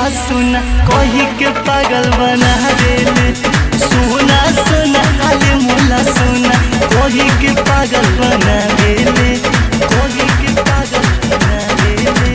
सुना कही के पागल बना देले सोना सोना अले मोला सोना कही के पागल बना देले कही के पागल बना देले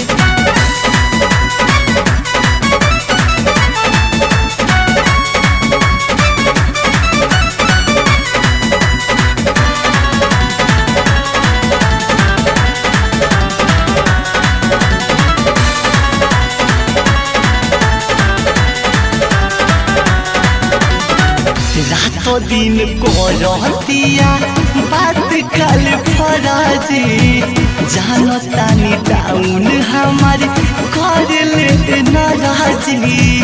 रातो दिन करतिया बात कल फराजी जानो तानी टाउन हमारी कर ले नाराजी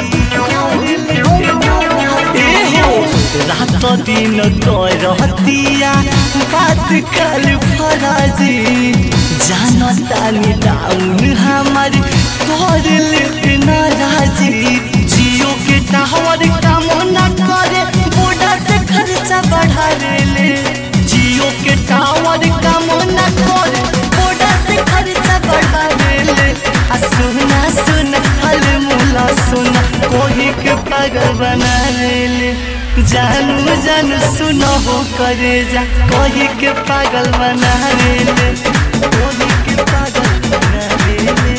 रातो दिन करतिया बात कल फराजी जानो तानी टाउन हमारी कर ले नाराजी जियो के टावर काम न करे बॉर्डर से खर्चा बढ़ा ले जियो के टावर काम न करे बॉर्डर से खर्चा बढ़ा ले आ सुना सुना हल मुला सुना कोही के पागल बना ले जानू जानू सुनो हो करे जा कोही के पागल बना ले कोही के पागल बना ले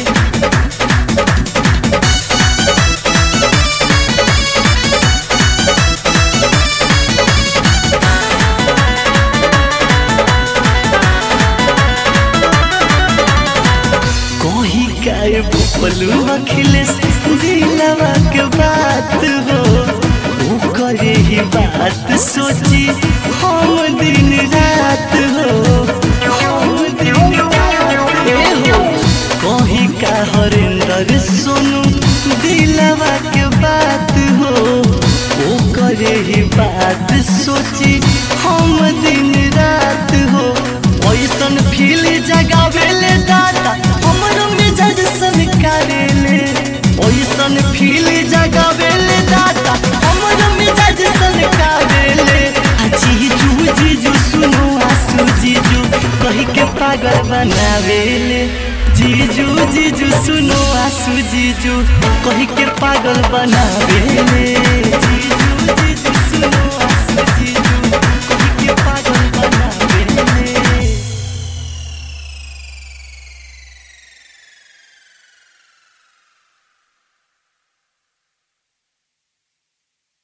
कोही काय बोलू अखिलेश दिलवा के बात हो वो करे ही बात सोची हम दिन रात हो हम दिन रात हो कोही का हरिंदर सुनू दिलवा के बात हो वो करे ही बात सोची हम दिन रात हो ऐसन फील जगावेले दादा हमरो मिजाज सनकारेले ऐसन फील जगावेले दादा हमरो मिजाज सनकारेले आ जीजू जीजू सुनो आसू जीजू कही के पागल बनावेले जीजू जीजू सुनो आसू जीजू कही के पागल बनावेले